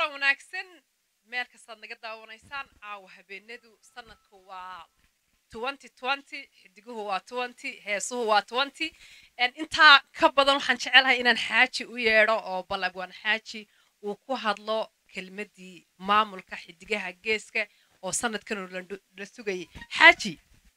wanaagsan meel kastaad naga daawanaysaan caawa habeenadu sanadku waa xidiguhu waa heesuhu waa intaa ka badan waxaan jecelahay inaan xaaji u yeedho oo balabwaan xaaji uu ku hadlo kelmadii maamulka xidigaha geeska oo sanadkan la sugayay xaaji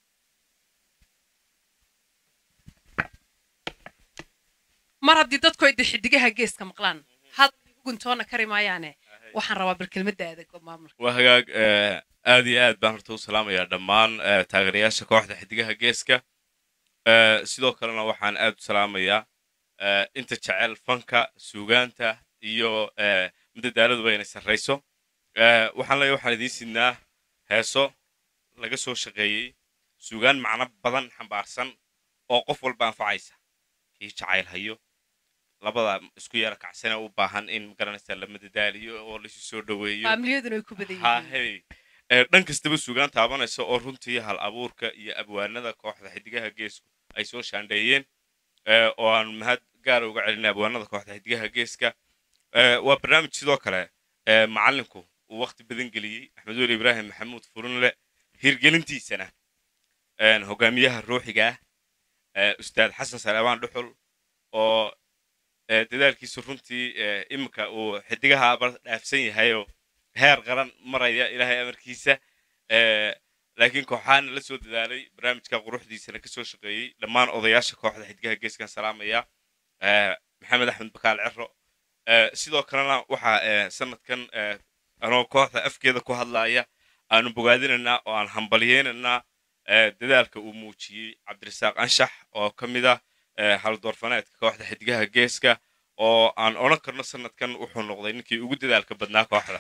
mar haddii dadku ay de xidigaha geeska maqlaan had guntoona kari maayaane waxaan rabaa bal kelmadaada maamulka waa hagaag aad iyo aad baan horta u salaamayaa dhammaan taageerayaasha kooxda xidigaha geeska sidoo kalena waxaan aad u salaamayaa inta jecel fanka suugaanta iyo madadaaladuba inay sarrayso waxaan leeyahay waxaan idiin sidnaa heeso laga soo shaqeeyey suugaan macno badan xambaarsan oo qof walba anfacaysa kii jacayl hayo labada isku yara kacsane u baahan in magaranaysa la madadaaliyo oo laisu soo dhoweeyo faamiliyaduna ay ku badan yihiin hahey dhan kastaba suugaan taabanaysa oo runtii hal abuurka iyo abwaanada kooxda xidigaha geesku ay soo shaandheeyeen oo aan mahad gaara uga celinay abwaanada kooxda xidigaha geeska waa barnaamij sidoo kale macalinku uu waqti badan geliyey axmed weli ibraahim maxamuud furunle hirgelintiisana hogaamiyaha ruuxiga ah ustaad xasan salaabaan dhuxul oo dadaalkiisu runtii iminka uu xidigahaaba dhaafsan yahayoo heer qaran maraya ilaahay amarkiisa laakiin kooxaana la soo dadaalay barnaamijka quruxdiisana ka soo shaqeeyey dhammaan odayaasha kooxda xidigaha geeskan salaamaya maxamed axmed bakaal cero sidoo kalena waxaa sanadkan anoo kooxda afkeeda ku hadlaya aanu bogaadinaynaa oo aan hambalyeynaynaa dadaalka uu muujiyey cabdirasaaq anshax oo ka mid ah haldoorfaneedka kooxda xidigaha geeska oo aan odhan karno sanadkan wuxuu noqday ninkii ugu dadaalka badnaa kooxda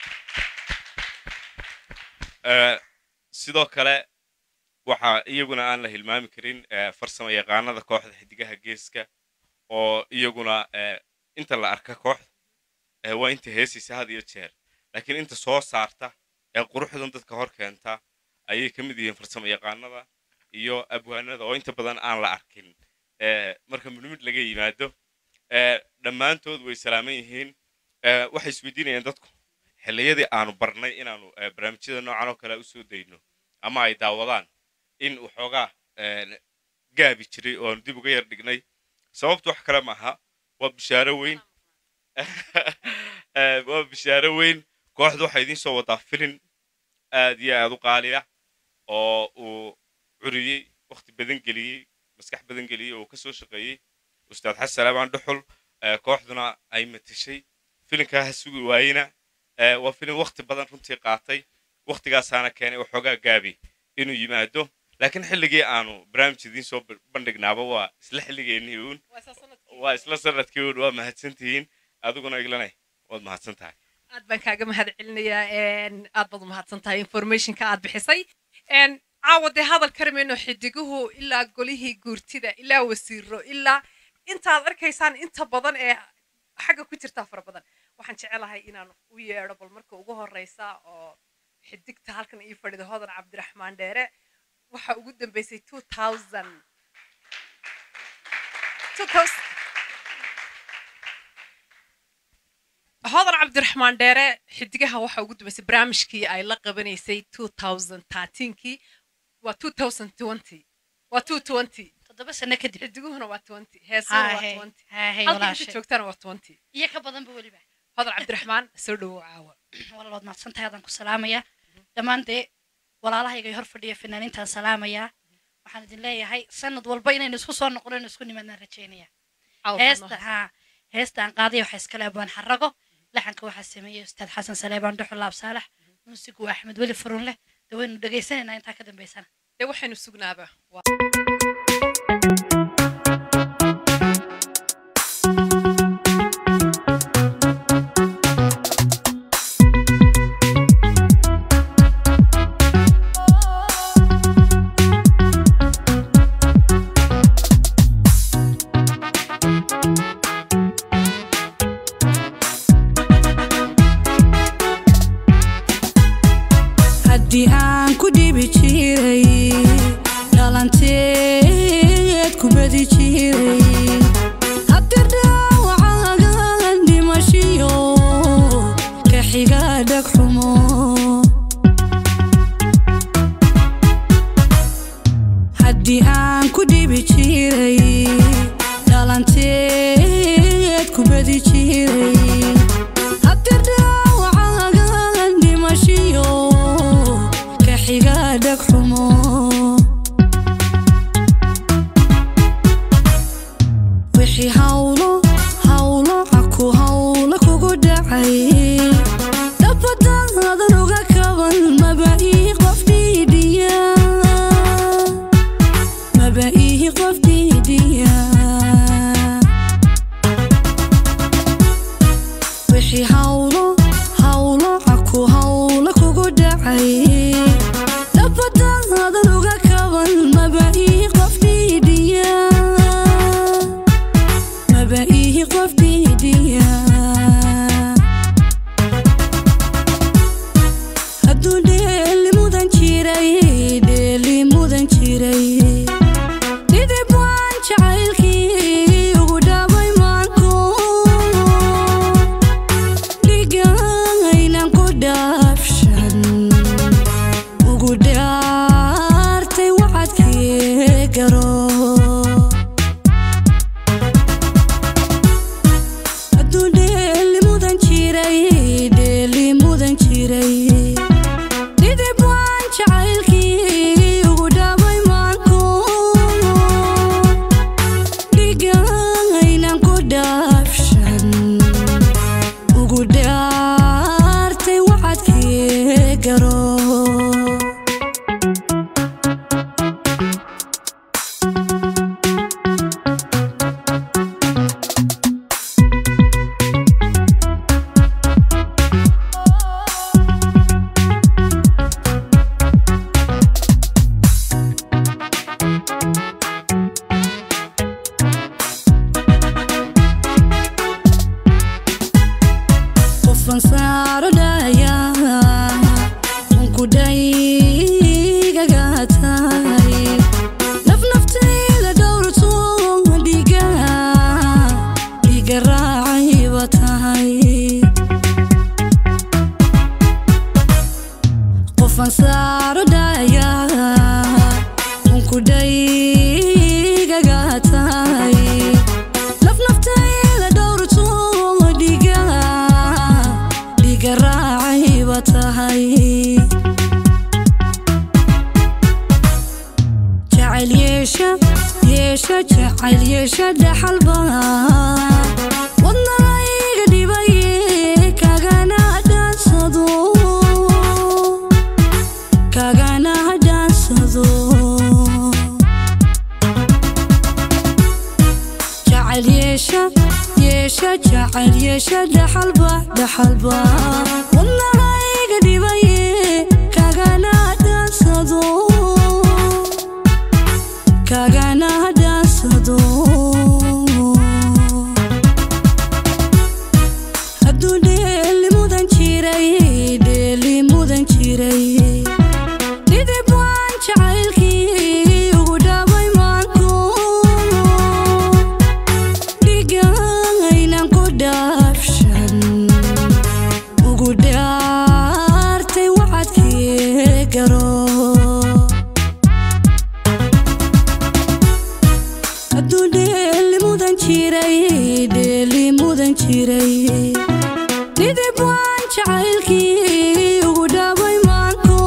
sidoo kale waxaa iyaguna aan la hilmaami karin farsamo yaqaanada kooxda xidigaha geeska oo iyaguna inta la arka kooxda waa inta heesaysa had iyo jeer laakiin inta soo saarta ee quruxdan dadka hor keenta ayay ka mid yihiin farsamo yaqaanada iyo abwaanada oo inta badan aan la arkin marka midmid laga yimaado dhammaantood way salaaman yihiin waxay isweydiinayaan dadku xilliyadii aanu barnay inaanu barnaamijyada noocan oo kale usoo dayno ama ay daawadaan in waxoogaa gaabi jiray oo aanu dib uga yar dhignay sababtu wax kale maaha waa bishaaro weyn waa bishaaro weyn kooxda waxaa idiin soo wadaa filin aad iyo aad u qaaliya oo uu curiyey wakhti badan geliyey maskax badan geliyey oo uu ka soo shaqeeyey ustaad xasan salaabaan dhuxul kooxduna ay matashay filinkaa ha sugi waayena waa filin wakhti badan runtii qaatay wakhtigaasaana keenay waxoogaa gaabi inuu yimaado laakiin xilligii aanu barnaamij idiin soo bandhignaaba waa isla xilligeennii uun waa isla sanadkii uun waa mahadsantihiin adiguna iglanay waad mahadsan tahay aad baan kaaga mahad celinayaa aad baad umahadsan tahay informationka aad bixisay caawa dee hadal karamayno xidiguhu ilaa golihii guurtida ilaa wasiiro ilaa intaad arkaysaan inta badan ee xagga ku jirtaa fara badan waxaan jecelahay inaan u yeedho bal marka ugu horeysa oo xidigta halkan ii fadhida hodan cabdiraxmaan dheere waxa ugu dambeysay hodan cabdiraxmaan dheere xidigaha waxa ugu dambeysay barnaamijkii ay la qabanaysay kii waa waa toddoba sano kadib xidiguhuna waa heesuna waa halka inta joogtana waa iyo ka badanba weliba hodan cabdiraxmaan soo dhowow caawa walaalood mahadsantahay adaan ku salaamaya dhammaan dee walaalahayga hor fadhiya fanaaniintaan salaamaya waxaan idin leeyahay sanad walba inaynu isku soo noqono isku nimaadnaan rajeynaya heesta ha heesta aan qaadaya waxaa iskale abaan xarago laxanka waxaa sameeyey ustaad xasan saleebaan dhuxul laab saalax muusigu waa axmed weli furun leh dee waynu dhegaysanaynaa intaa ka dambaysana dee waxaynu sugnaaba haddii aan ku dhibi jiray dhalanteed wixii hawlo hawlo caku hawlo kugu dhacay dabadaadan uga kaban maba ii qof dhiidhiya maba ii qof dhiidhiya hadduu dheeli mudan jiray dheeli mudan jiray dhidib waan jacaylkii ugu dhaabay maanku dhigaynan ku dhaafshan ugu dhaartay wacadkii garo hadduu dheeli mudan jiray dheeli mudan jiray dhidib waan jacaylkii ugu dhaabay maanku dhigaynan ku dhaafshan ugu dhaartay wacadkii garo qofan saaro dhaya unku dhaygaga tahay naf naftayda dhowrto dhiga dhiga raacayba tahay qofan saaro dhaya unku dhaygaga tahay naf naftayda dhowrto dhiga dhiga raacayba tahay jacayl yeesha yeesha jacayl yeesha dhaxalba wadnayga dhibaye kagana dhaansado kagana dhaansado jacayl yeesha yeesha jacayl yeesha dhaxalba dhaxalba wadnahayga dhibaye kagana dhaansado kagana dhaansado hadduu dheeli mudan jiray dheeli mudan jiray dhidib waan jacaylkii ugu dhaabay maanku dhigaynan ku dhaafshan ugu dhaartay wacadkii garo hadduu dheeli mudan jiray dheeli mudan jiray dhidib waan jacaylkii ugu dhaabay maanku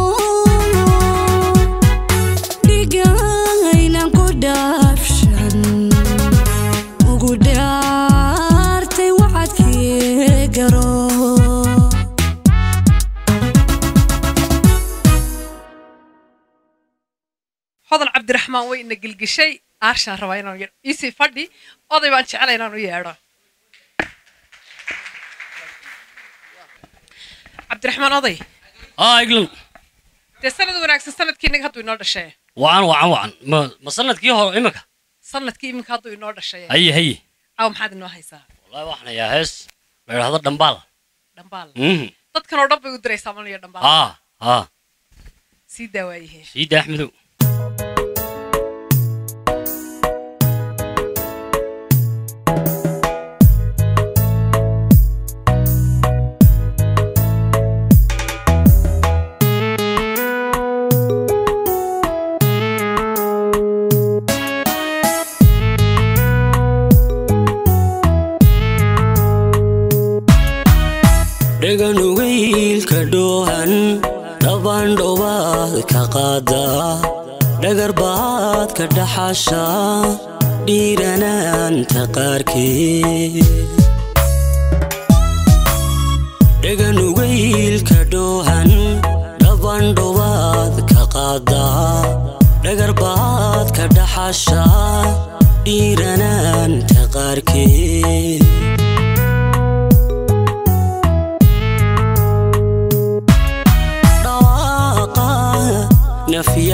dhigaynan ku dhaafshan ugu dhaartay wacadkii garo hodan cabdiraxmaan way ina gelgeshay aarshaan rabaa inaan yeedho iisii fadhi oday baan jeclay inaan u yeedho cabdiraxmaan oday aa iglan dee sanad wanaagsan sanadkii inaga hadduu inoo dhashee wacan wacan wacan ma ma sanadkii hore imika sanadkii iminka hadduu inoo dhashee haye haye caawa maxaad inoo haysaa wallahi waxaan hayaa hees la idhaahdo dhambaal dhambaal mhm dadkan oo dhan bay u diraysaa malaya dhambaal haa haa sii daawaayihiin siida axmedow dhaganugaylka dhoohan dhabaan dhobaad ka qaada dhagar baad ka dhaxasha dhiiranaanta qaarkeed dhaganugaylka dhoohan dhabaan dhobaad ka qaada dhagar baad ka dhaxasha dhiiranaanta qaarkeed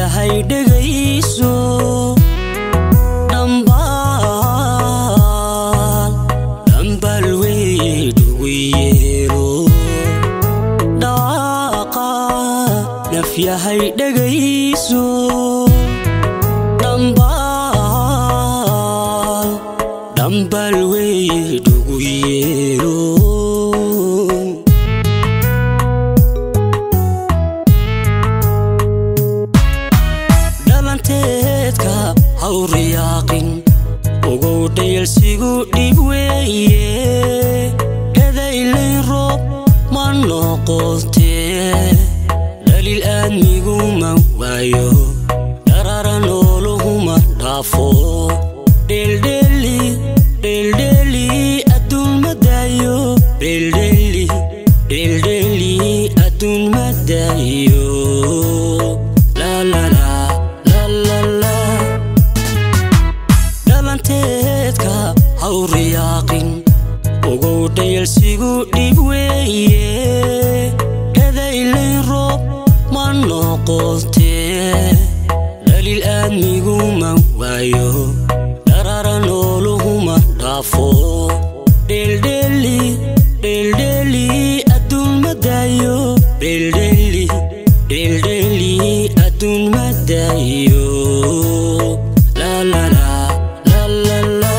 yahay dhegayso dhambaal dhambaal weydhugu yeelo dhaaqa naf yahay dhegayso dhambaal dhambaal weydhugu yeelo dhalanteedka hawriyaaqin ugow dhayalsigu dhib weeye dhadaylay roob ma noqotee dhaliil aadmigu ma waayo dharara nooluhuma dhaafo dheeldheeli dheeldheeli adduun ma daayo dheeldheeli dheeldheeli adduun ma daayo la la la la la la dhalanteedka hawriyaaqin ugow dhayalsigu dhib weeye dhadaylay roob ma noqotee dhaliil aadmigu ma waayo dharara nooluhuma dhaafo dheeldheeli dheeldheeli adduun ma daayo dheeldheeli dheeldheeli adduun ma daayo la la la la la la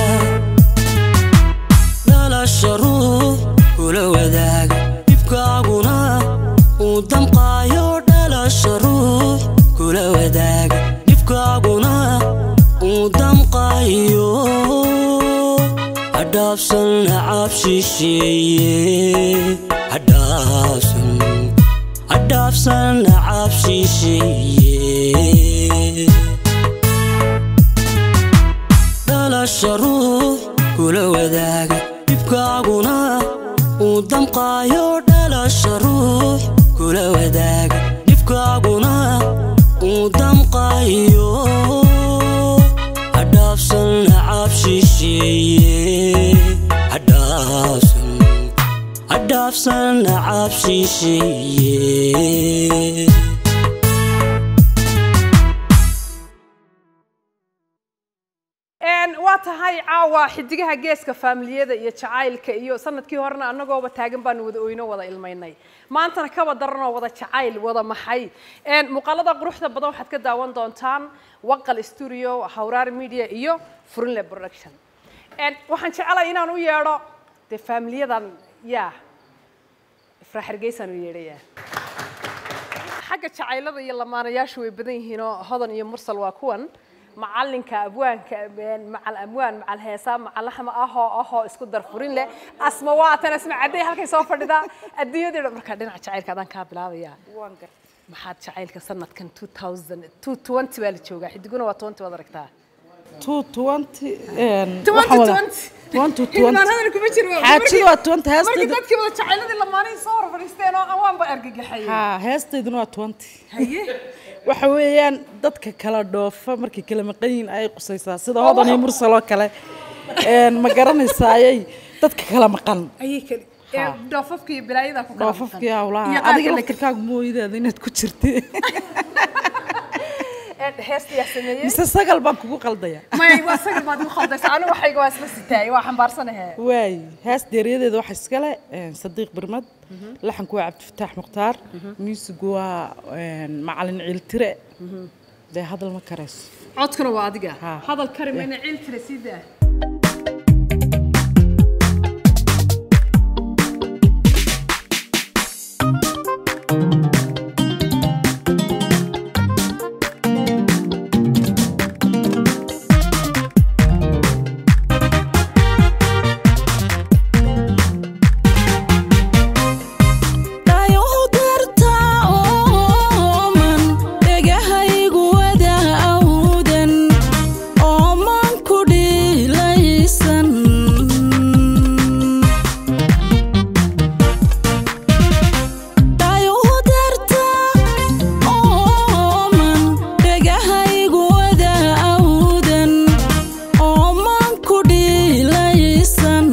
dhalasha ruux kula wadaaga dhibkaaguna uu damqaayo dhalasha ruux kula wadaaga dhibkaaguna uu damqaayo hadhaafsan nacaab shisheeye hadhaafsan hadhaafsan nacaab shisheeye dhalasha ruux kula wadaaga dhibkaaguna uu damqaayo dhalasha ruux kula wadaaga dhibkaaguna uu damqaayo hadhaafsan nacaab shisheeye hadhaafsan hadhaafsan nacaab shisheeye waa tahay caawa xidigaha geeska faamiliyada iyo jacaylka iyo sanadkii horena annagooba taagan baanu wada oyno wada ilmaynay maantana kaba daranoo wada jacayl wada maxay muuqaalada quruxda badan waxaad ka daawan doontaan waqal studio hawraar media iyo furinle production waxaan jecelahay inaan u yeedho dee faamiliyadan yaa ifraa hargeysaan u yeedhayaa xagga jacaylada iyo lamaanayaashu way badan yihiinoo hodan iyo mursal waa kuwan macalinka abwaanka macal amwaan macal heesaa macal laxma ahoo ahoo isku dar furin leh asma waatan asma cadday halkay soo fadhidaa adduunyadii dhan markaa dhinaca jacaylka adaan kaa bilaabayaa maxaad jacaylka sanadkan 2020 baa la joogaa xidiguna waa 20 waad aragtaa xaajadu waa twenty markii heestaydu dadkii wada jacayladii lamaanihii soo hor fadhiisteen oo aan waanba argagaxayay haa heestayduna waa twenty haye waxa weeyaan dadka kala dhoofa markay kala maqan yihiin ayay qusaysaa sida hodan iyo mursal oo kale Een, ma garanaysaayay dadka kala maqan ayay kali ee dhoofafka iyo bilaayada ku kala dhoofafkii maqan. hawlaha Iyo qaar adiga kale- laftirkaagu mooyidaada inaad ku jirtay ee heesta yaa sameeyey mise sagal baan kugu qaldaya may waa sagal baad igu khaldaysa anigu waxayga waa isla sitaay waa xambaarsanahe waay hees deeryadeeda waxa iskale een, sadiiq birmad laxanku waa cabdifataax mukhtaar muusigu waa een, macalin ciiltire dee hadal ma karayso codkuna waa adiga Ha. hadal kari mayna ciil tira sidaa dhayow darta ooman dhegahaygu wada awdan ooman ku dhiilaysan dhayow darta ooman dhegahaygu wada awdan ooman ku dhiilaysan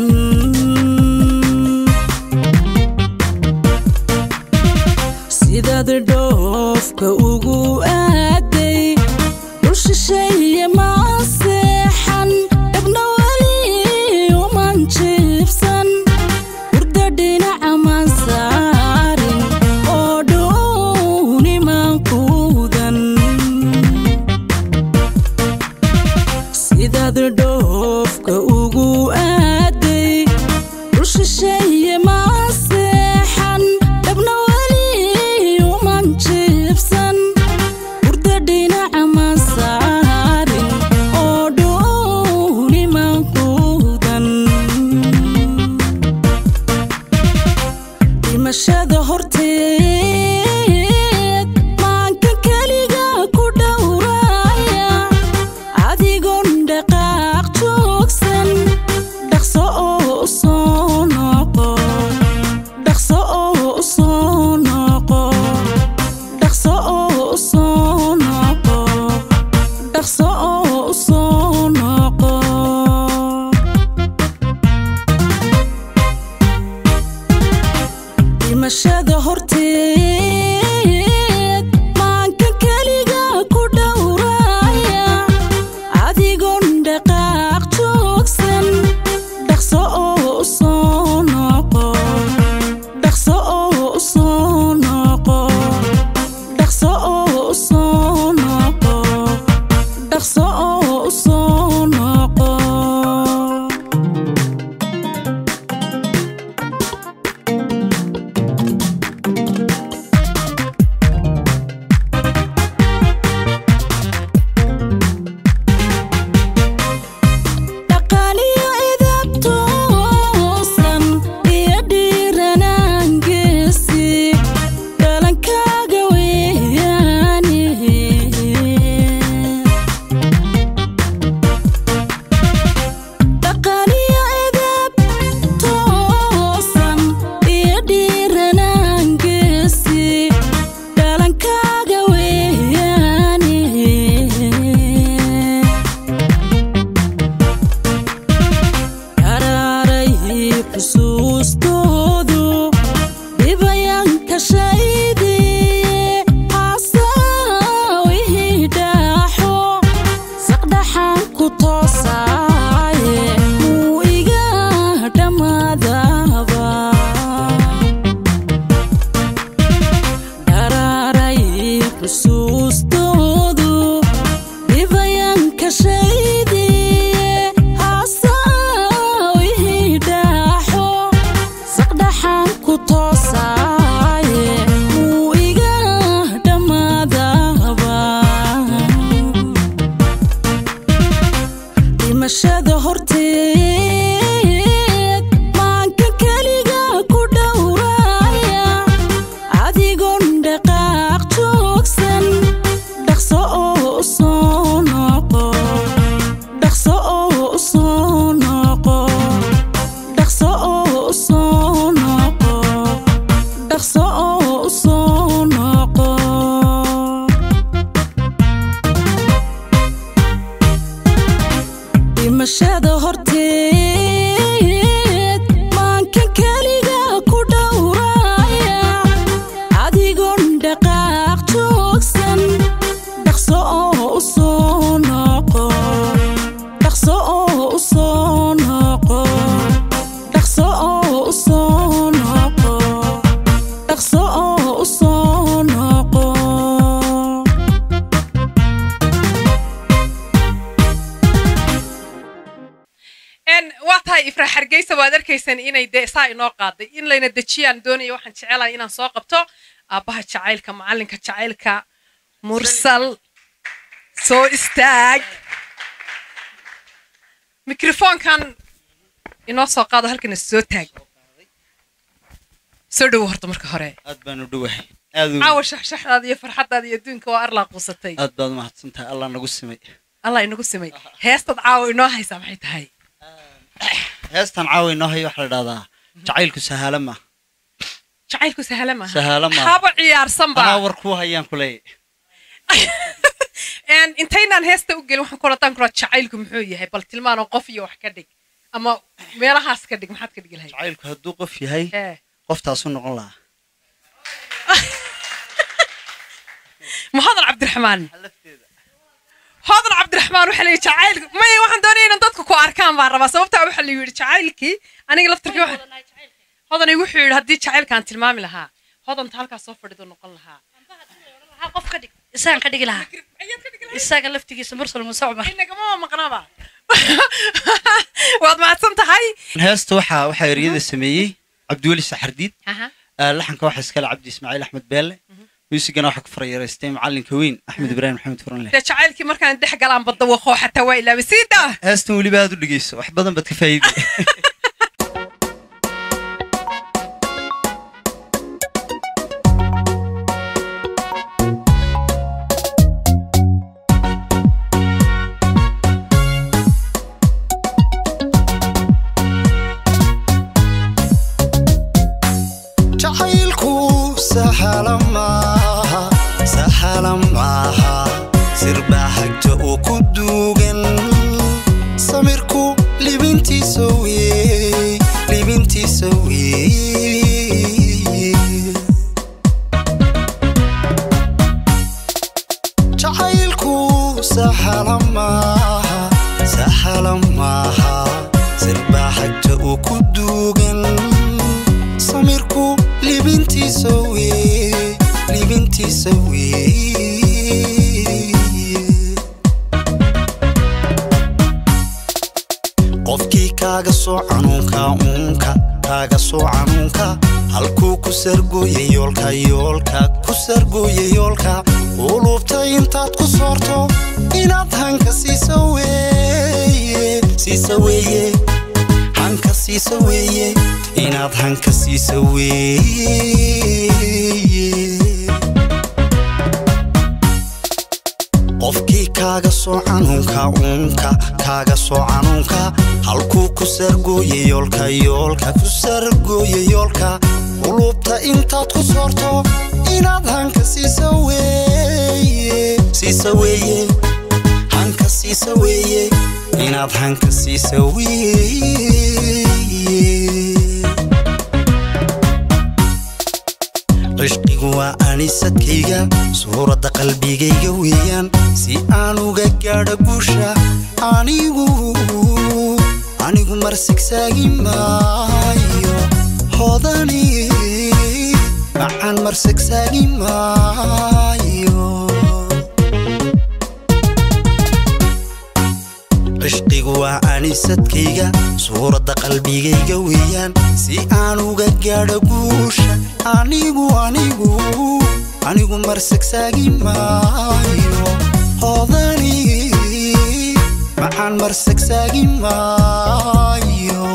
sidaad dhoofka ugu aaday dhimashada horteed maanka keliga ku dhowraya adigoon dhaqaaq joogsan dhaqso oo u soo noqo dhaqso oo u soo noqo dhaqso oo u soo noqo dhaqso oo u soo noqo dhimashada horteed maanka keliga ku dhowraya adigoon dhaqaaq joogsan dhaqso oo u soo noqo dhaqso oo u soo noqo dhaqso oo u soo noqo dhaqso oo u soo noqo dhaqaaliyo edab toosan iyo dhiiranaan geesi dhalankaaga weeyaane dhaqaaliyo edab toosan iyo dhiiranaan geesi dhalankaaga weeyaane karaaray xusuustoodu dhibayanka shaydi hasaawihii dhaaxo saqdhaxan ku toosaaye muu iga dhammaadaba karaaray xusuustoodu dhibayanka shaydi hasaawihii dhaaxo saqdhaxan ku toosaaye muu iga dhammaadaba dhimashada horteed maanka keliga ku dhowraya adigoon dhaqaaq joogsan dhaqso oo u soo noqo dhaqso oo u soo noqo dhaqso oo u soo noqo dhaqso oo u soo noqo dhimashada horteed maanka keliga ku dhowraya adigoon dhaqaaq joogsan dhaqso oo u soo noqo dhaqso oo u soo noqo dhaqso oo u soo noqo dhaqso oo u soo noqo n waa tahay ifra hargeysa waad arkaysaan inay dee saa inoo qaaday in layna dejiyaan doonaya waxaan jecelahay inaan soo qabto aabbaha jacaylka macalinka jacaylka mursal soo istaag mikrofoonkan inoo soo qaado halkana soo taag soo dhowo horta marka hore aad baan u dhowahay aad u- caawa shaxshaxdaada iyo farxadaada iyo adduunka waa arlaa quusatay aad baad umahadsan tahay allah nagu simay allah inagu simay heestaad caawa inoo haysaa maxay tahay heestan caawa inoo hayo waxaa la dhahdaa jacaylku sahaala ma jacaylku sahla maaha Sahalo maaha. haba ciyaarsanba anaa war kuu hayaan ku leeyahay Een, intaynaan heesta u gelin waxaan kula daan kula jacaylku muxuu yahay bal tilmaano qof iyo wax ka dhig ama meelahaas ka dhig maxaad ka dhigi lahayd jacaylku hadduu qof yahay Ee, qoftaasu noqon lahaa ma hodan cabdiraxmaan hodan cabdiraxmaan waxaa layidhi jacaylku maya waxaan doonaya inaan dadku ku arkaan baan rabaa sababtaa waxaa la yidhi jacaylkii aniga laftirkii waxa hodanay wuxuu yidhi haddii jacaylkaan tilmaami lahaa hodanta halkaas soo fadhido noqon lahaa Waxaa qof ka dhig isagan ka dhigi lahaa ayaad ka dhigi lahayd isaga laftigiisa mursal muuse cumar inagama maqnaaba waad mahadsan tahay heesta waxaa waxaa eryada sameeyey cabdiweli saxardiid Aha. آه، لحنka waxaa iskale cabdi ismaaciil axmed beele muusigana waxaa ku farayareystay macalinka weyn axmed ibraahim maxamed furanle dee jacaylkii markaan dhex galaan badda waqoo xataa waa ilaabay sii daa heestan weliba aad u dhegeyso wax badan baad ka faa'iidi jacaylku sahala maaha sahala maaha sirbaa hagta oo ku duugan samirku libintiisa weey libintiisa weey jacaylku sahala maaha sahala maaha sirbaa hagta oo ku duugan samirku libintiisa weey libintiisa weey qofkii kaaga soo canuunka uunka kaaga soo canuunka halkuu ku sargooya yoolka yoolka ku sargooya yoolka qulubta intaad ku soorto inaad hanka siisa weeye siisa weeye hanka siisa weeye inaad hanka siisa weeye qofkii kaaga soo canuunka uunka kaaga soo canuunka halkuu ku sargooya yoolka yoolka ku sargooya yoolka qulubta intaad ku soorto inaad hanka siisa weeye siisa weeye hanka siisa weeye inaad hanka siisa weeye cishqigu waa anisadkayga suuradda qalbigayga weeyaan si aan uga gaadho guusha anigu anigu marsigsaagi maayo hodani macaan marsigsaagi maayo cishqigu waa anisadkayga suuradda qalbigayga weeyaan si aan uga gaadho guusha anigu anigu anigu marsigsaagi maayo hodani macaan marsigsaagi maayo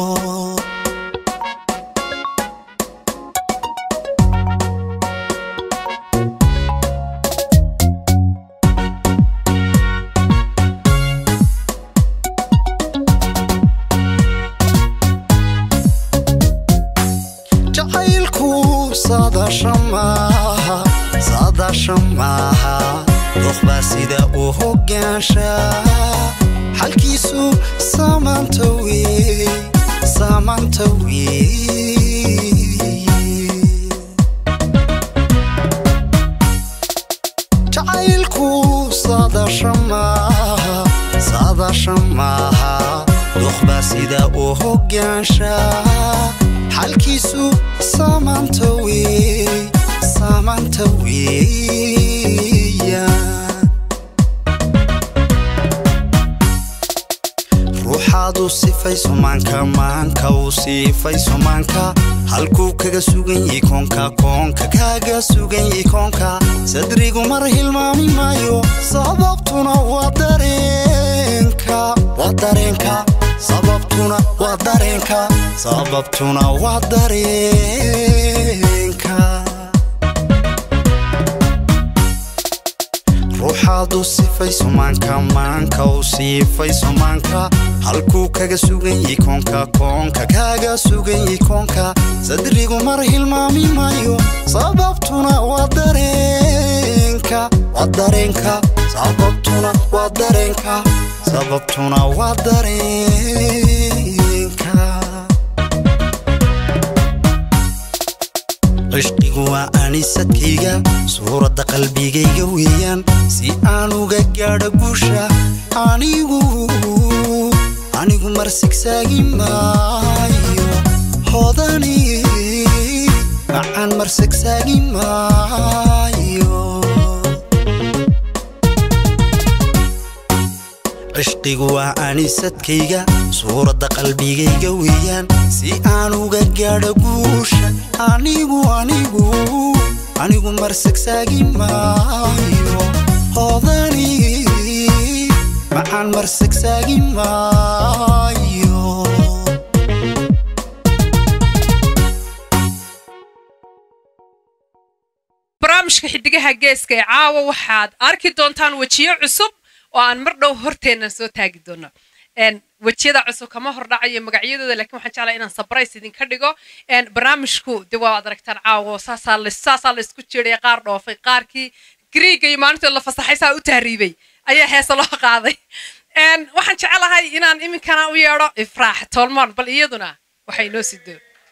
jacaylku saadaasha maaha saadaasha maaha doqbaa sida uu hoggaansha xalkiisu saamaanta weey saamaanta weey jacaylku saadaasha maaha saadaasha maaha doqbaa sida uu hoggaansha xalkiisu saamaanta weey saamaanta weeyaan ruuxaadu sifayso maanka maanka uu siifayso maanka halkuu kaga sugan yahay koonka koonka kaaga sugan yahay koonka sadrigu mar hilmaami maayo sababtuna waa dareenka waa dareenka sababtuna waa dareenka sababtuna waa dareenka ruuxaadu sifayso maanka maanka uu siifayso maanka halkuu kaga sugan yahay koonka koonka kaaga sugan yahay koonka sadrigu mar hilmaami maayo sababtuna waa dareenka waa dareenka sababtuna waa dareenka sababtuna waa dareenka cishqigu waa anisadkayga suuradda qalbigayga weeyaan si aan uga gaadho guusha anigu anigu marsigsaagi maayo hodani macaan marsigsaagi maayo cishqigu waa anisadkayga suuradda qalbigayga weeyaan si aan uga gaadho guusha anigu anigu anigu marsigsaagi maayo hodani macaan marsigsaagi maayo barnaamijka xidigaha geeska ee caawa waxaad arki doontaan wejiyo cusub oo aan mar dhow horteenna soo taagi doono wejiyada cusub kama hordhacayo magacyadooda laakiin waxaan jeclaa inaan sabrays idinka dhigo Een, barnaamijku de waa aragtaan caawo saasaa la saasaa la isku jeedaya qaar dhoofay qaarkii griiga iyo maalintood la fasaxay saa u tahriibay ayaa heesa loo qaaday Een, waxaan jecelahay inaan iminkana u yeedho ifraax tolmoon bal iyaduna waxay inoo sido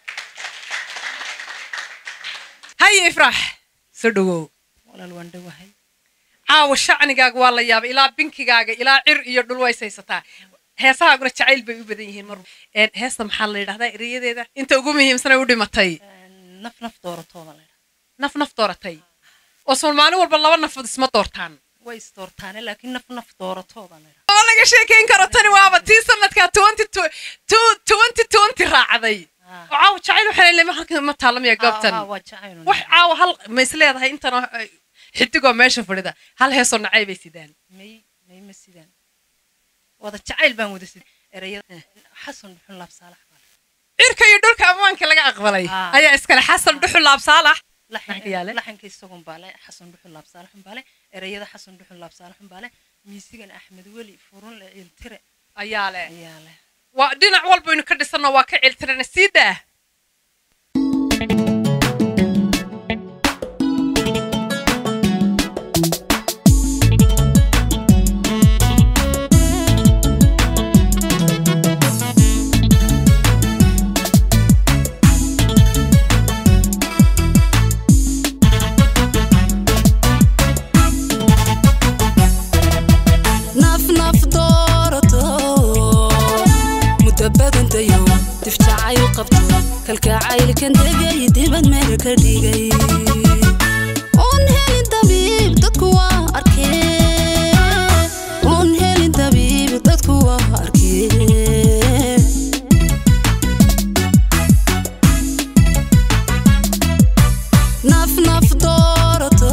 haye ifraax soo dhawow walaal waan dhowahay caawa shacnigaaga waa la yaabay ilaa binkigaaga ilaa cir iyo dhul ways haysataa heesahaaguna jacayl bay u badan yihiin mar Een, heesta maxaa la yidhahdaa erayadeeda inta ugu muhiimsanay u dhimatay naf naf dooratooda la naf naf dooratay oo sool maalin walba laba nafood isma doortaan way isdoortaane laakiin naf naf dooratooda la oo laga sheekayn karo tani waaba tii sanadkaa twenty twenty raacday oo caawa jacayl waxaa leeyahay halkan ma taalamaya goobtan waa jacayl wax caawa hal ma is leedahay intana ay- xidigoo meesha fadhida hal heesoo nacay bay sidaan may may ma sidaan wada jacayl baan wada sid erayada xasan dhuxul laab saalax baa cirka iyo dhulka ammaanka laga aqbalay Ah. ayaa iskale xasan dhuxul laab saalax laxan yaale? laxanka isagun baa le xasan dhuxul laab saalaxun baa le erayada xasan dhuxul laab saalaxun baa le miisigan axmed weli furun le iltire ayaa leh ayaa leh waa dhinac walbaynu ka dhisanno waa ka ciltirana sii daa naf naf doorato muddo badantayo dif jacayl qabto kalkacaylkan degay dibad meel ka dhigay oon helin dabiib dadku waa arkee oon helin dabiib dadku waa arkee naf naf doorato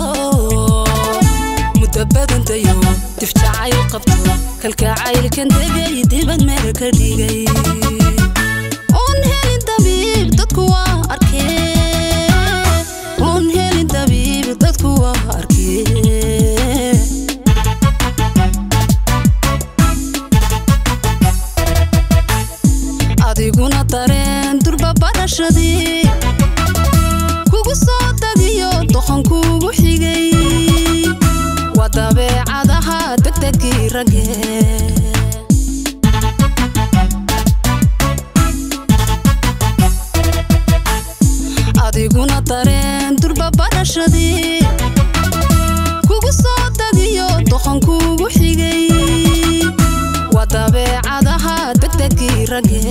muddo badantayo dif jacayl qabto kalkacaylkan degay dibad meel ka dhigay oon helin dabiib dadku waa arkee oon helin dabiib dadku waa arkee adiguna dareen durba barashadii kugu soo dagiyo doqon kugu xigay waa dabeecadaha degdegii ragge adiguna dareen durba barashadii kugu soo dagiyo doqon kugu xigay waa dabeecadaha degdegii ragge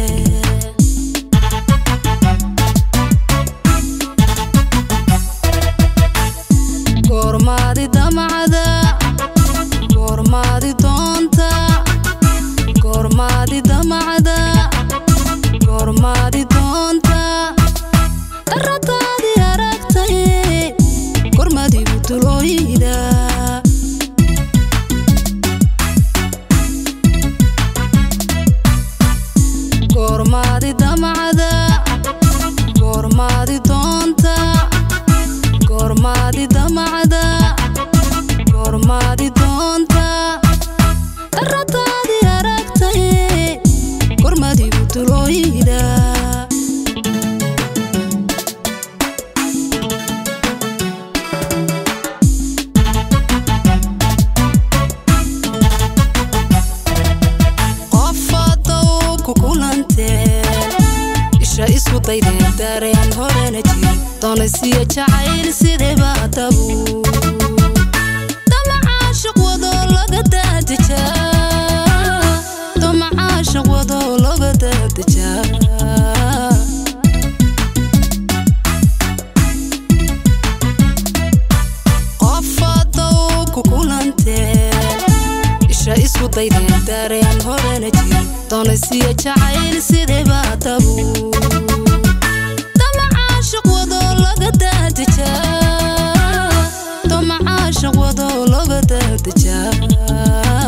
goormaadi damacda goormaadi doonta goormaadi damacda goormaadi doonta darataadi aragtay gormadigu tulooyida goormaadi damacda goormaadi doonta goormaadi damacda goormaadi doonta darataadi aragtay gormadigu tulooyida qof hadow ku kulanteen isha isku daydeen dareen horena jiri doonaysiya jacayl sideba dabu damacaashiq wado laga daadejaa damacaashiq wado laga daadejaa qof hadow ku kulanteen isha isku daydeen dareen horena jiri doonaysiya jacayl sideba dabu damacaashiq wado laga daadejaa damacaashiq wado laga daadejaa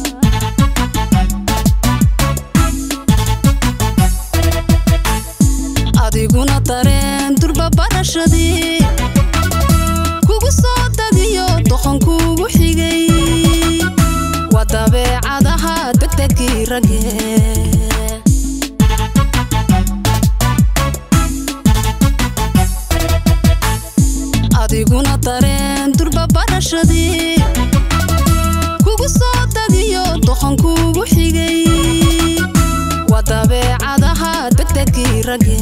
adiguna dareen durba barashadii kugu soo dagiyo doqon kugu xigay waa dabeecadaha degdegii ragge adiguna dareen durba barashadii kugu soo dagiyo doqon kugu xigay waa dabeecadaha degdegii rage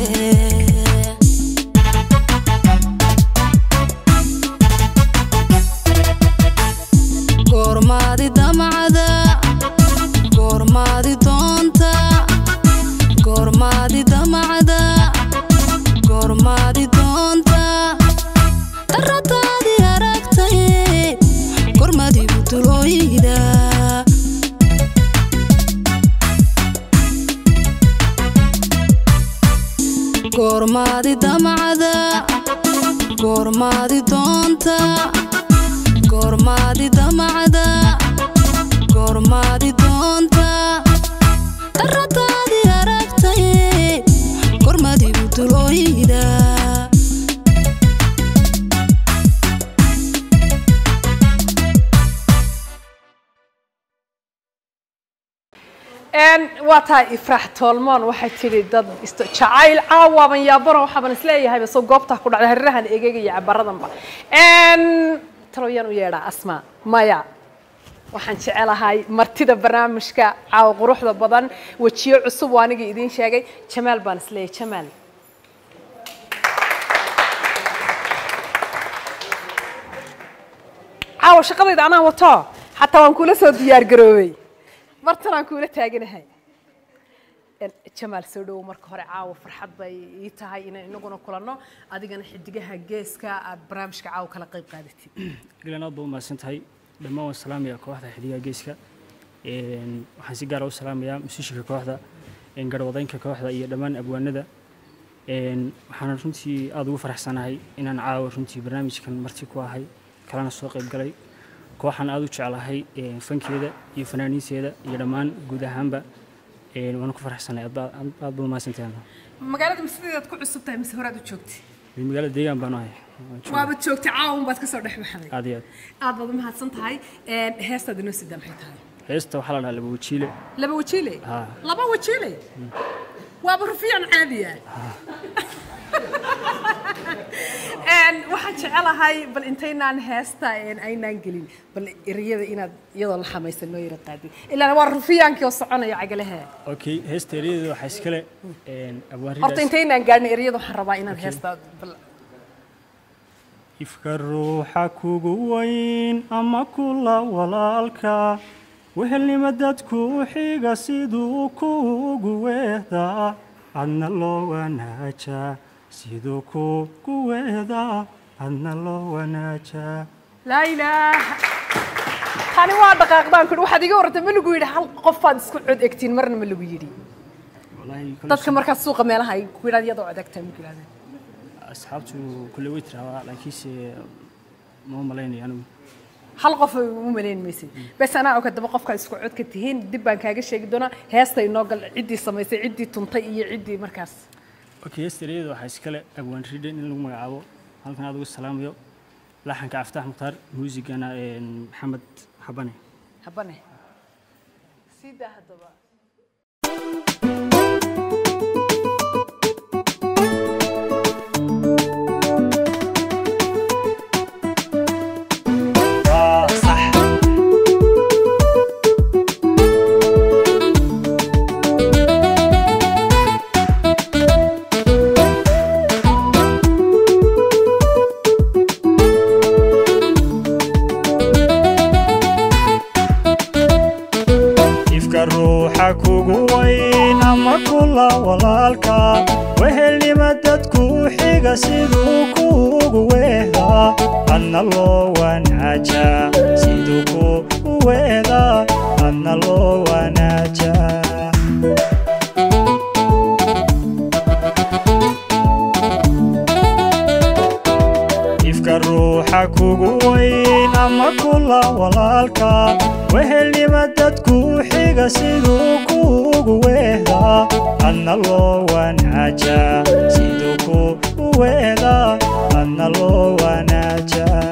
goormaadi damacda goormaadi doonta goormaadi damacda goormaadi doonta daradaadii aragtay gormadigu dulooyida goormaadi damacda goormaadi doonta goormaadi damacda goormaadi doonta daradaadii aragtay gormadigu dulooyida waa tahay ifraax toolmoon waxay tidhi dad isto jacayl caawaaban yaabano waxaaban isleeyahayba soo goobtaa ku dhacday hareerahan egeegaya cabaradanba talowyaan u yeedhaa asma maya waxaan jecelahay martida barnaamijka caawa quruxda badan wejiyo cusub oo anigii idiin sheegay jamaal baan isleeyahay jamaal caawa shaqadayda anaa wato xataa waan kula soo diyaar garoobay martanaan kuula taaganahay jamaal soo dhowow marka hore caawa farxad bay ii tahay inaan inaguna kulanno adigana xidigaha geeska aad barnaamijka caawa kala qayb qaadatid galen aad baa umahadsan tahay dhammaan waan salaamayaa kooxda xidigaha geeska waxaan si gaara u salaamayaa musiishinka kooxda garhwadeynka kooxda iyo dhammaan abwaanada waxaan runtii aada ugu faraxsanahay inaan caawa runtii barnaamijkan marti ku ahay kalena soo qayb galay kooxaan aada u jeclahay fankeeda iyo fanaaniinteeda iyo dhammaan guud ahaanba waan ku faraxsanay aad baad umahadsantahay magaalada masideedaad ku cusub tahay mise horaad u joogtay magaalada deegaan baan ahay waabad joogtay caawun baad kasoo dhex baxday aad iyo aad aad baad u mahadsan tahay heestaad inoo sidaa maxay tahay heesta waxaa la dhahaa laba wajiile laba wajiile haa laba wajiile waaba rufiican caadiya waxaan jecelahay bal intaynaan heesta aynaan gelin bal ereyada inaad iyadoo la xamaysan noo yara qaadid ilaan waa rufiyaankii oo soconaya cagalaha okay heesta eryadeeda waxaa iskale abwaan horta intaynaan gaadhin ereyada waxaan rabaa inaan heesta bal ifka ruuxa kugu weyn ama kula walaalka wehelnima dadku xiga siduu kuugu weehdaa adna loo wanaajaa siduu kuugu weehdaa adna loo wanaajaa laa ilaaha tani waa dhaqaaqdaan kudhi waxaad iga warrantay ma lagu yidhi hal qofaad isku cod egtiin marna ma lagu yidhi dadka markaad suuqa meelaha ay ku yidhahd iyadoo cod egtaa ma ku yidhahdeen asxaabtu kulle way tiraahdaa laakiinse ma malaynaya anigu hal qof u malayn maysid bes anaa og haddaba qofkaa isku codka tihiin dib baan kaaga sheegi doonaa heesta inoo gal ciddii samaysay ciddii tuntay iyo ciddii markaas okay heesta ereyada waxaa iskale abwaan ridhen in lagu magacaabo halkan aad ugu salaamayo laxanka caftaax mukhtaar muusigana maxamed xabane habane sidaa haddaba ifka ruuxa kugu weyn ama kula walaalka wehelnima dadku xiga siduu kuugu weehdaa adna loo wanaajaa siduu kuugu weehdaa adna loo wanaajaa ifka ruuxa kugu weyn ama kula walaalka wehelnima dadku xiga siduu kuugu weehdaa adna loo wanaajaa siduu kuugu weehdaa adna loo wanaajaa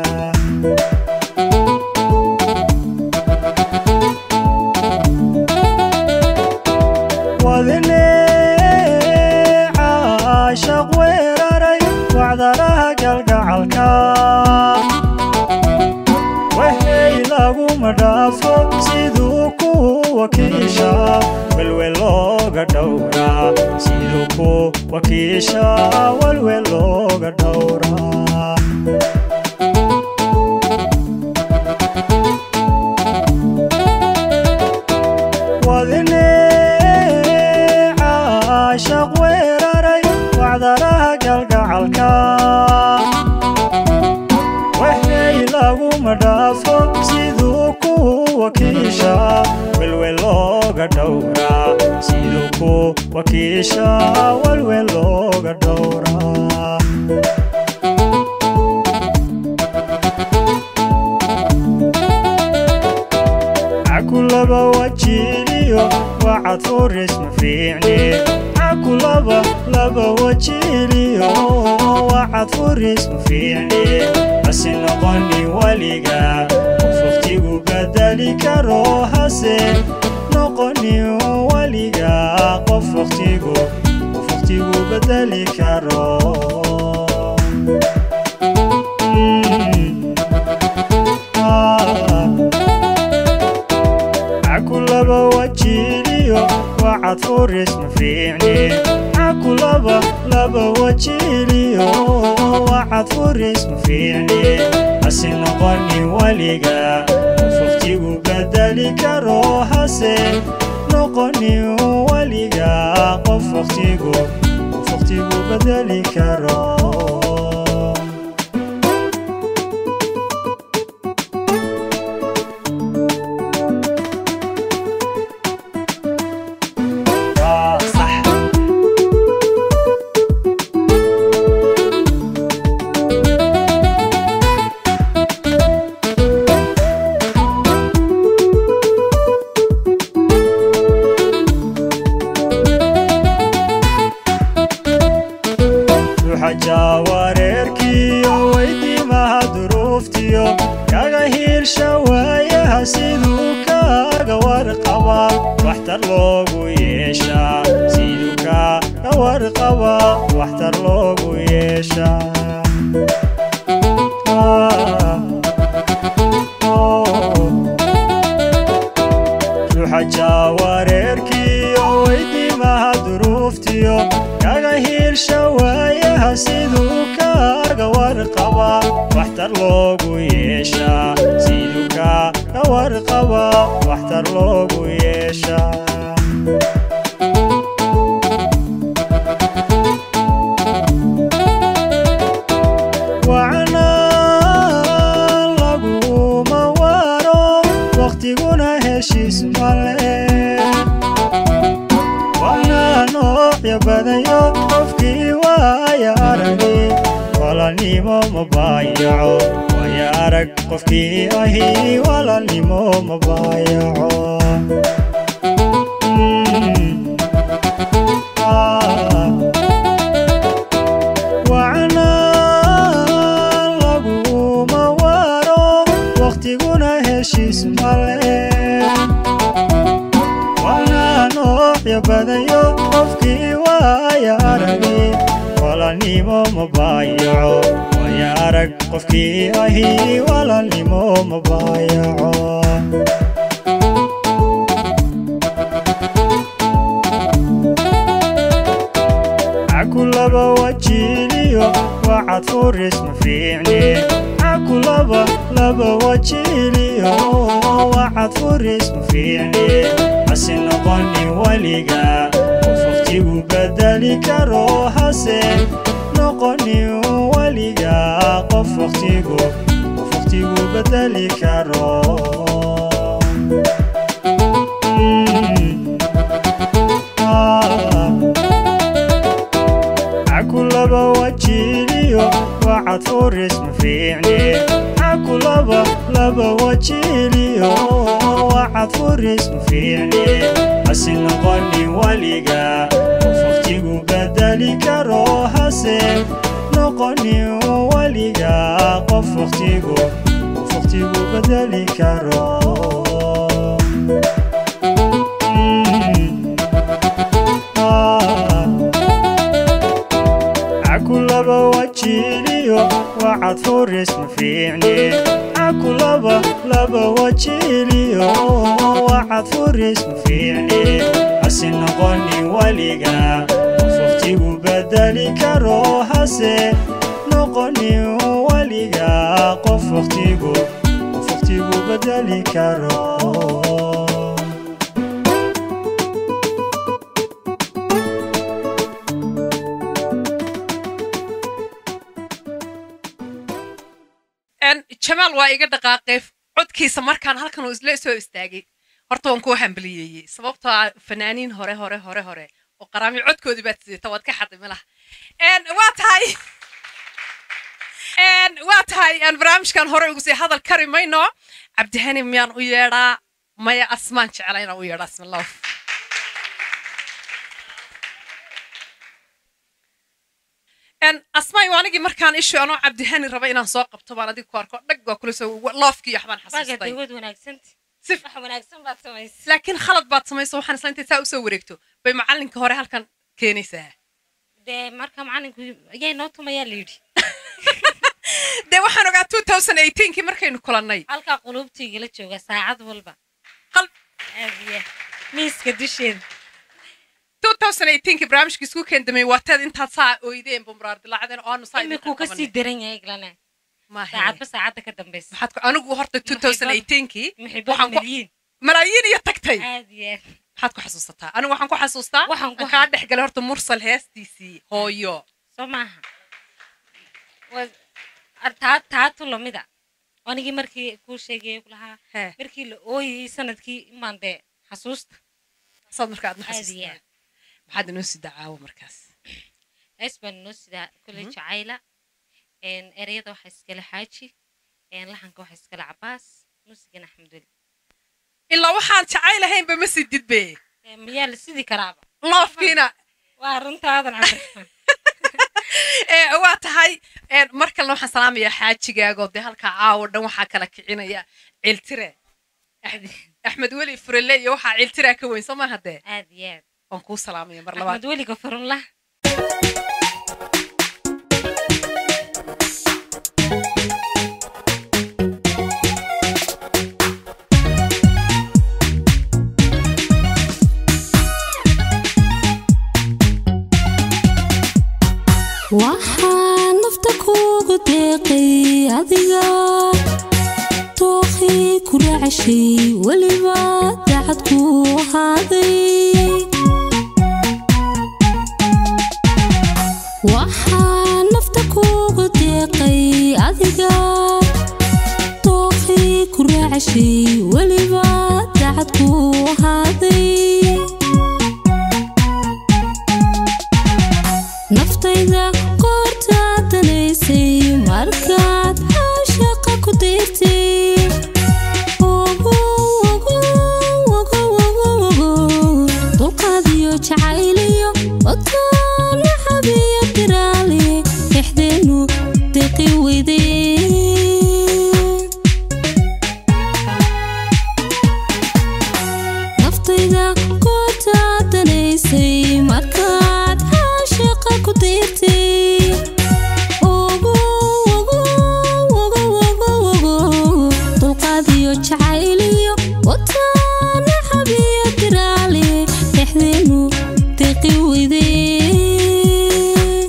wadine caashaq weeraray wacdaraha galgacalka dhaafo siduu ku wakiisha welwel looga dhowraa siduu ku wakiisha welwel looga dhowraa wadine caashaq weeraray wacdaraha galgacalka waxay laguma dhaafo siduu ku wakiisha welwel looga dhowraa siduu ku wakiisha welwel looga dhowraa cakulaba wajiliyo wacad furis ma fiicni cakulaba laba wajiliyo wacad furis ma fiicni hasi noqoni weliga qof waqtigu bedeli karo hase noqoni weliga qof waqtigu qof waqtigu bedeli karo Mm. Ah. cakulaba wajiliyo wacad furis ma fiicni cakulaba laba wajiliyo wacad furis ma fiicni hasi noqoni weliga qof waqtigu bedeli karo hase noqoni weliga qof waqtigu qof waqtigu bedeli karo Ah, صح ruuxa wareerkiyo weydiimaha duruuftiyo kaga hiirsha waayaha siduu kaaga warqaba waxtar loogu yeeshaa siduu kaaga warqaba waxtar loogu yeeshaa Ah, oh. ruuxa wareerkiyo weydiimaha duruuftiyo kaga hiirsha waayaha siduu kaaga warqaba waxtar loogu yeeshaa siduu kaaga warqaba waxtar loogu yeeshaa wacnaa laguma waro waqtiguna heshiis male waana noocyo badayo qofkii waaya aragi walaalnimo ma baayaco waaya arag qofkii ahi walaalnimo ma baayaco Mm. Ah. wacnaa laguma waro waqtiguna heshiis male waana noocyo badayo qofkii waaya aragi walaalnimo ma baayaco waaya arag qofkii ahi walaalnimo ma baayaco cakulaba wajiliyo wacad furis ma fiicni cakulaba laba wajiliyo wacad furis ma fiicni hasi noqoni weliga qof waqtigu bedeli karo hase noqoni weliga qof waqtigu qof waqtigu bedeli karo Mm. Ah. cakulaba wajiliyo wacad furis ma fiicni cakulaba laba wajiliyo wacad furis ma fiicni hasi noqoni weliga qof waqtigu bedeli karo hase noqoni weliga qof waqtigu qof waqtigu bedeli karo Mm. Ah. cakulaba wajiliyo wacad wacad furis ma fiicne xaku laba laba wajiliyo wacad furis ma fiicne hase noqonin weliga qof waqtigu bedeli karo hase noqonin weliga qof waqtigu qof waqtigu bedeli karo En, jamaal waa iga dhaqaaqay codkiisa markaan halkan uu isla soo istaagay horta waan kuu hambaliyeeyey sababtoo ah fanaaniin hore hore hore hore oo qaraami codkoodii baad sidata waad ka xaday malaha En, waa tahay En, waa tahay aan barnaamijkan hore ugu sii hadal kari mayno cabdihani miyaan u yeedhaa maya asmaan jecla inaan u yeedhaa asmallah En, asmaay waa anigii markaan ishu anoo cabdihani raba inaan soo qabto baan adiga ku arko dhag waa kula soo loofkii waxbaan xasuustay dawad wanaagsanti si wax wanaagsan baad samaysay laakiin khalad baad samayso waxaan isla intay saa usoo wareegto bay macalinka hore halkan keenaysaa dee marka macalinku ayaa noo tumayaa la yidhi dee waxaan ogaa 2018kii markaynu kulannay halkaa qulubtaygala jooga saacad walba Qal- aadiya miiska dusheeda 2018kii barnaamijkii isku keendamay waateed intaad saa oydeen bumraar dilaacdeen oo aanu saa imikuu ka sii daran yahay glana maahe saacadba saacadda ka dambaysa maxaad ku anigu horta 2018kii muxiibada waxaan ku milyiin malaayiin iyo tagtay aadiya maxaad ku xasuusataa anigu waxaan ku xasuustaa Waxaan ku- aan kaa dhex galay horta mursal heestiisii hooyo soo maaha Waa- ar- taa taatu lamida anigii markii kuu sheegay kulahaa Hee. markii la ooyayay sanadkii imaan dee xasuusta saad marka aad ma Aad iyo xasuustaa aad. maxaad inoo sii dacaawo markaas hees baan inoo sidaa kolley jacayla een, ereyada waxaa iskale xaaji een, laxanka waxaa iskale cabaas muusigana axmed weli ilaa waxaan jacaylahaynba ma sii didbe Ee, miyaa la sidi karaaba loofkiina waa runtaadan cabdiraxmaan ee waa tahay een, mar kalena waxaan salaamayaa xaajigaago dee halkaa caawo dhan waxaa kala kicinaya ciltire axmed weli furele iyo waxaa ciltiraa ka weyn soo maaha dee aad iyo aad waan kuu salaamaya mar labaad axmed weliga furunlah waxaan nafta kuugu deeqay adiga tookhii ku raacashay weliba dacad ku ahaaday waxaan nafta kuugu deeqay adiga tookhii ku raacashay weliba dacad ku ahaaday naftayda qoortaa danaysay markaad caashaqa ku dayrtay Ogo, ogo, ogo, ogo, ogo. dulqaad iyo jacayl iyo wataan naxab iyo diraali dhexdeenu deqi weydeen naftayda qoortaa danaysay markaad caashaqa ku dayrtay Ogo, ogo, ogo, ogo, ogo. dulqaad iyo jacayl iyo wataan naxab iyo diraali dhexdeenu deqi weydeen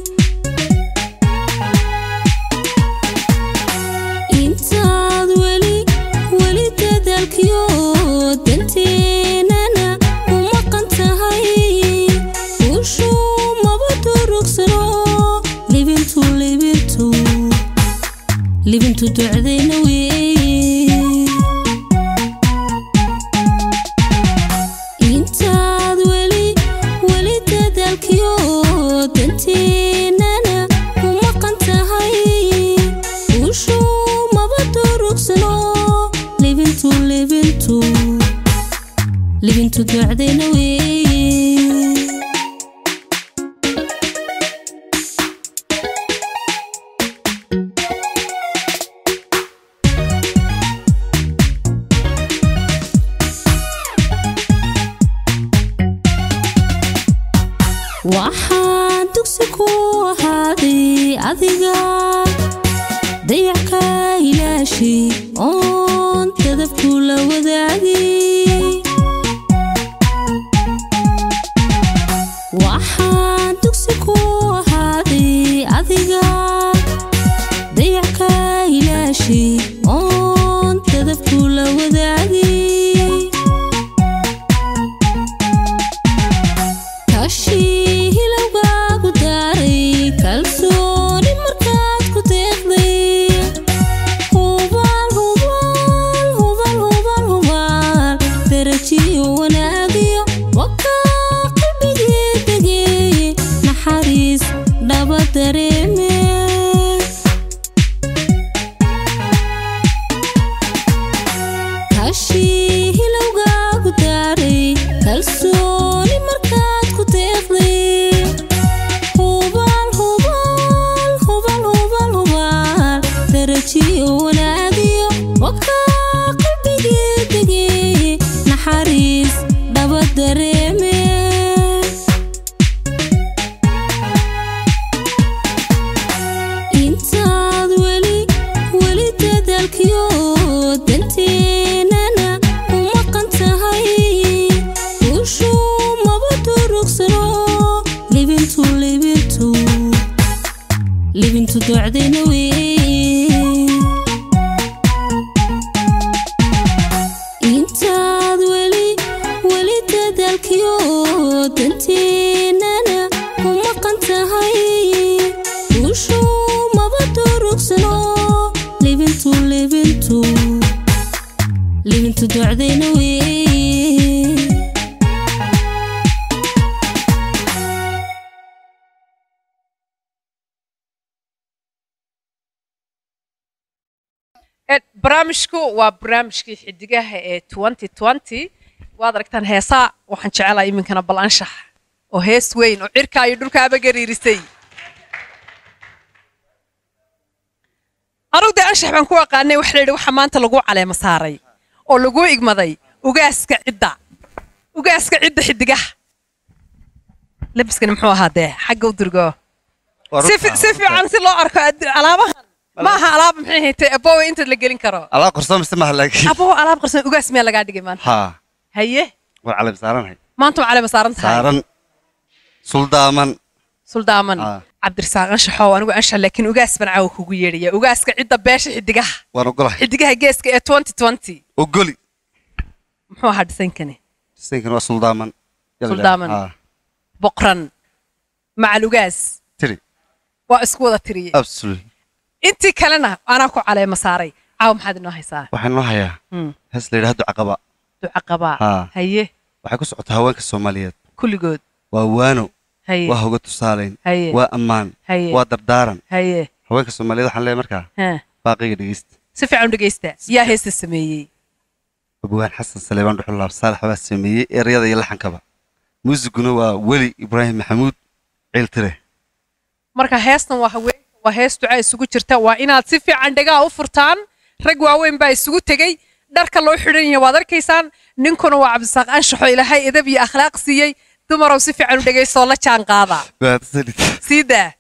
intaad weli weli dadaalkiyo danteenana u maqan tahay ushuu maba durugsano libintu libintu libintu ducdayna weeye intaad weli weli dadaalkiyo danteenana u maqan tahay ushuu maba durugsano libintu libintu libintu ducdayna weeye waxaan dugsi ku ahaaday adiga dayacka ilaashi oon dadabku la wadaagay waxaan dugsi ku ahaaday adiga dayacka ilaashi oon dadabku la wadaagay kashii hilowgaagu daaray kalsooni markaad ku deeqday hubaal hubaal hubaal hubaal hubaal darajiyo wanaagiyo wakaa qalbigii degey naxariis dhaba dareeme kashii hilowgaagu daaray kalsooni markaad ku deeqday hubaal hubaal hubaal hubaal hubaal darajiyo wanaagiyo wakaa qalbigii degey naxariis dhaba dareeme intaad weli weli dadaalkiyo danteenana u maqan tahay ushuu maba durugsano libintu libintu libintu docdayna wey intaad weli weli dadaalkiyo danteenana u maqan tahay ushuu maba durugsano libintu libintu libintu docdayna wey barnaamijku waa barnaamijkii xidigaha ee waad aragtaan heesaa waxaan jecelahay iminkana bal anshax oo hees weyn oo cirka iyo dhulkaaba gariirisay anugu dee anshax baan ku aqaanay waxa la yidhi waxa maanta lagu caleema saaray oo lagu igmaday ugaaska cidda ugaaska cidda xidigaha labiskani muxuu ahaa dee xagga u durgo si fi- si fiican si loo arko ad- alaabahan ma aha alaab maxay haytay abowe inta la gelin karo alaa qorso mise maha laakiin abowe alaab qarsan ugaas miyaa lagaa dhigay maanta haa haye war calab saaranahay maanta waa caleema saaran tahay saaran suldaaman suldaaman Ah. cabdirasaaq anshaxow anigu anshax laakiin ugaas baan caawa kugu yeedhaya ugaaska cidda beesha xidigaha waan ogolahay xidigaha geeska ee ogoli muxuu ahaa dhisankani disaynkan waa suldaaman Yalla, Suldaaman. haa. boqran macal ugaas tiri waa isku wada tiriyey absolutely intii kalena anaa ku caleema saaray caawa maxaad inoo haysaa waxaan noo hayaa Hmm. hees la yidhahdo caqaba duca qabaa Haa. haye waxay ku socotaa haweenka soomaaliyeed kulligood waa waano haye waa hoga tusaalayn Haye. waa ammaan Haye. waa dardaaran haye haweenka soomaaliyeed waxaan leeyahay markaa Haa. baaqiga dhegeysta si fiican u dhegeysta yaa heesta sameeyey abwaan xasan saleebaan dhuxulaab saalax baa sameeyey ereyada iyo laxankaba muusiguna waa weli ibraahim maxamuud ciiltire marka heestan waa haweenka waa hees duca isugu jirta waa inaad si fiican dhegaa u furtaan rag waaweyn baa isugu tegey dharka loo xidhan yahay waad arkaysaan ninkuna waa cabdisaaq anshaxo ilaahay edab iyo akhlaaq siiyey dumarow si fiican u dhegaysoo la jaan qaada Mahadsanid. sii daa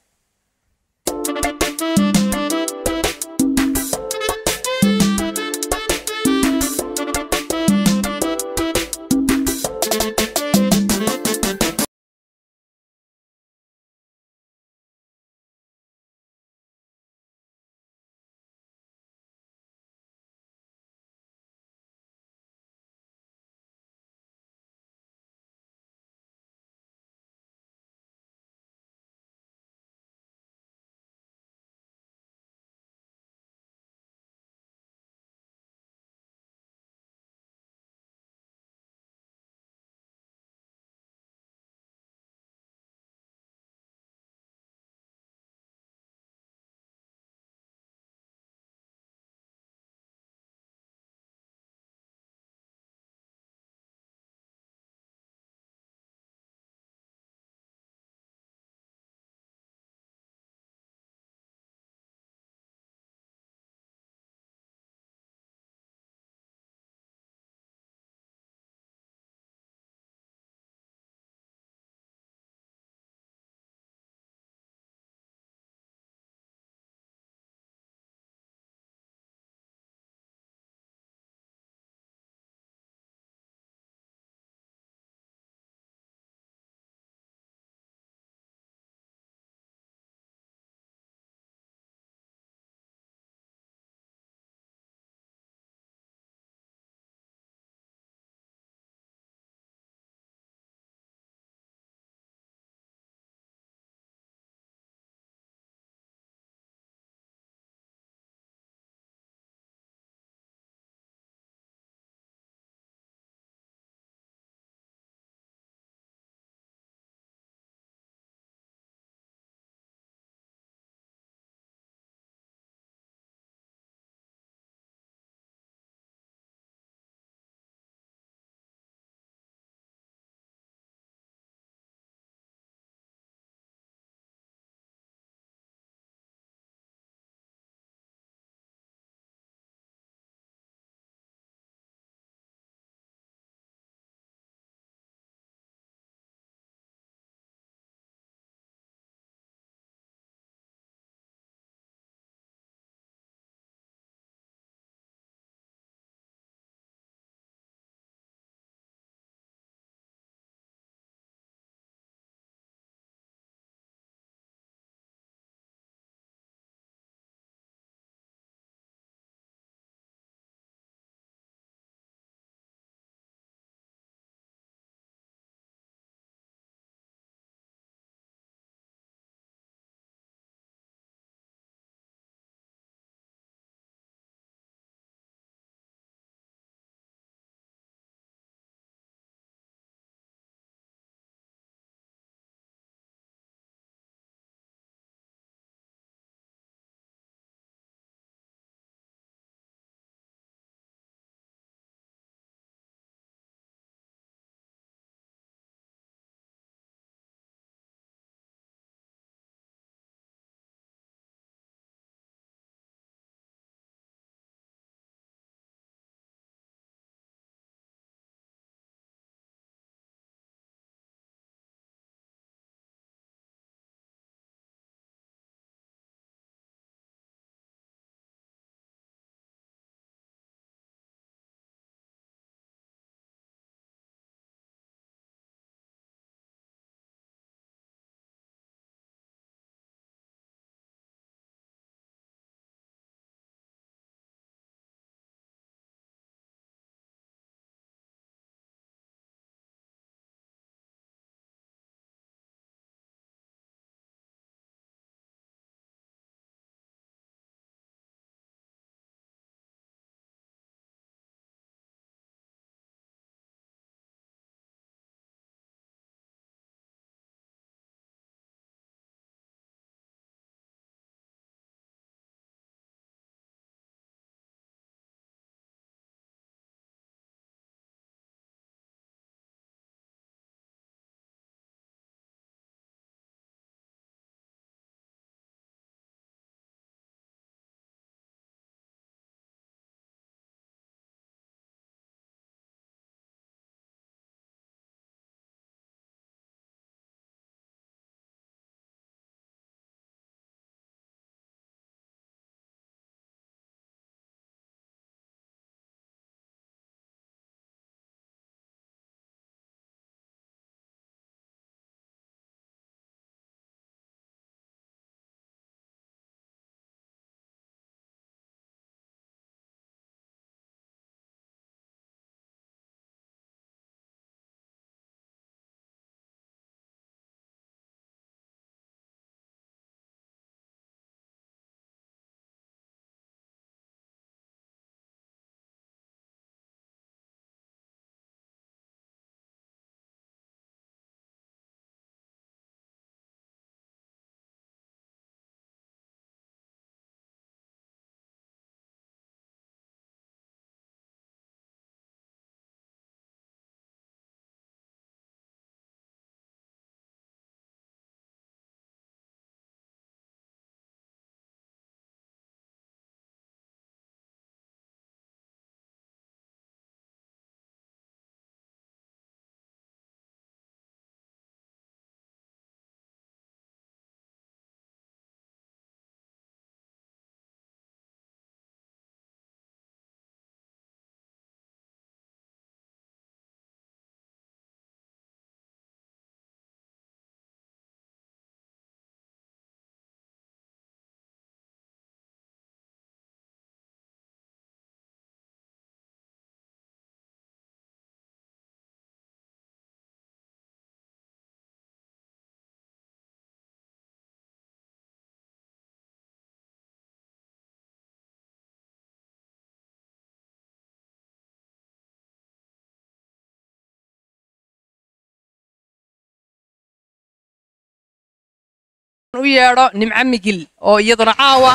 u yeedho nimco migil oo iyaduna caawa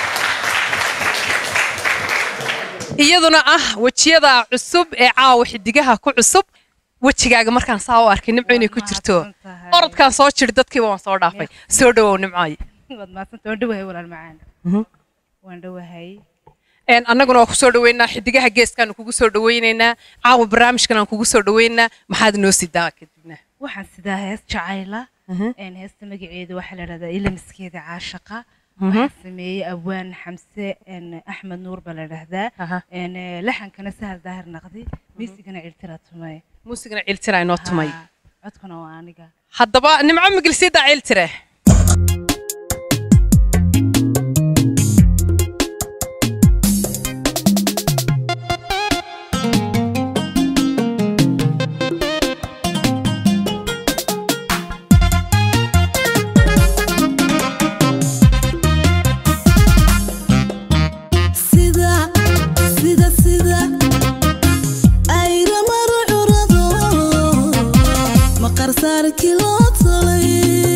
iyaduna ah wejiyada cusub ee caawa xidigaha ku cusub wejigaaga markaan saa u arkay nimco inay ku jirto orodkaan soo jiri dadkiiba waan soo dhaafay soo dhawow nimcooy waad mahadsanta waan dhowahay walaal macaan waan dhowahay Een, annaguna waa kusoo dhaweynaa xidigaha geeskaanu kugu soo dhaweynaynaa caawa barnaamijkan aan kugu soo dhaweynaa maxaad noo sidaa kadibna waxaan sidaa hees jacayla een heesta magaceedu waxaa la dhahdaa ilamiskeeda caashaqa waxaan sameeyey abwaan xamse een axmed nuur baa la dhahdaa een eh, laxankana sahal daahir naqdi miisigana ciltira tumay muusigana ciltira inoo tumay codkuna waa aniga haddaba nimco migil sii daa ciltire sida sida sida ayra maro curado maqar saarkii loo tolay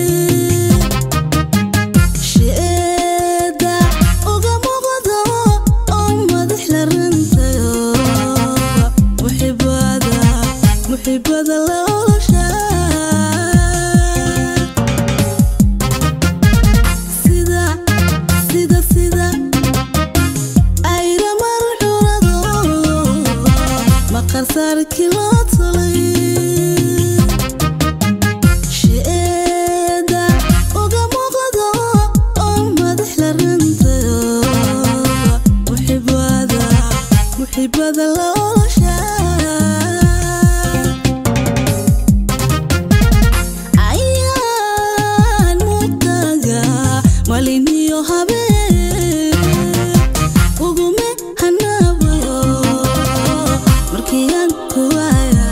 sheeda uga muuqdo oo madax la rantayo muxibada muxibada la olosha sida sida sida ayra mar curado maqar saarkii loo tolay sheeda uga muuqdo oo madax la rantayo muxibada muxibada la olosha ayaan mutaga maliniyo habeen ugume hanabayo markiiaan kuwaya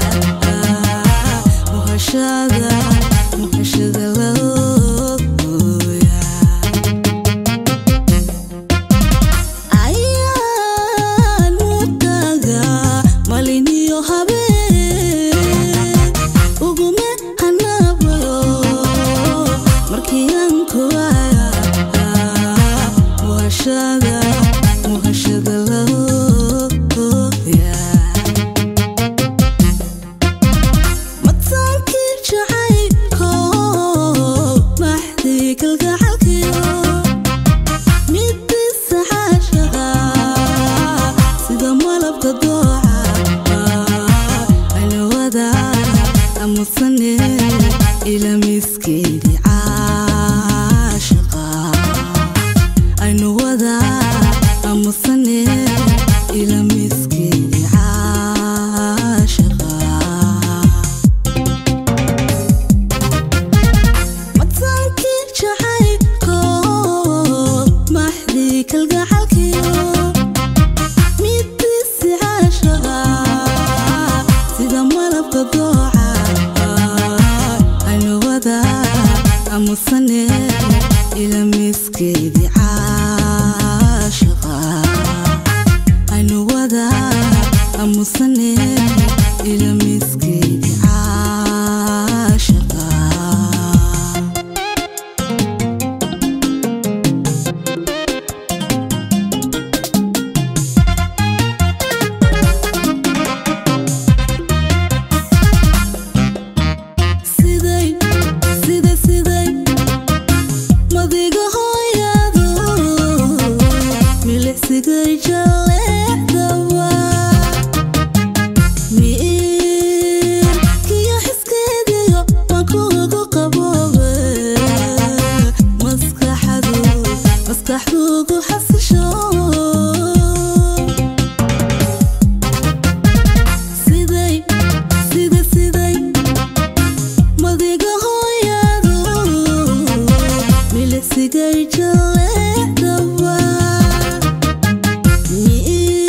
muhashada muhashada laoya ayaan mutaga maliniyo habeen ugume hanabayo markiiaan kuwaya muhashada muhashada laoya mataankii jacaylko maxdii kalgacalkiyo midisa xaashaqa sida malabka dooca alwada amusane ila miskeedii caashaqa aynu wada amusane ila miskeedii caashaqa mataankii jacaylko maxdii kalgacalkiyo midisi caashaqa sida malabka dooca aynu wada amusane ila miskeedii caashaqa aynu wada amusane ila miskeedii caashaqa siday sida siday madiga hooyado milicsigay jaleecdawa miirkiyo xiskeediyo waan kuugu qaboobe maskaxdu maskaxduugu xasisho siday sida siday madiga hooyado milicsigay jaleecdawa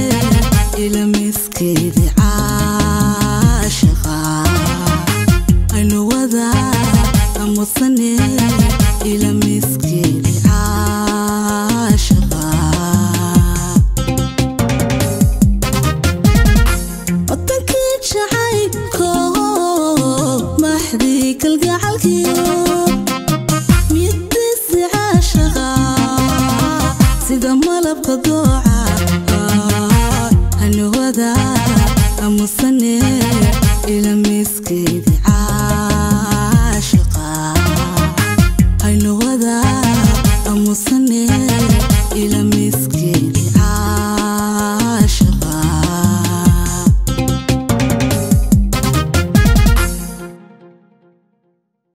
ila miskeedii caashaqa aynu wada amusane ila miskeedii caashaqa wadankii jacaylko maxdii kalgacalkiyo midisi caashaqa sida malabka dooca hanawada amusane ila miskeedii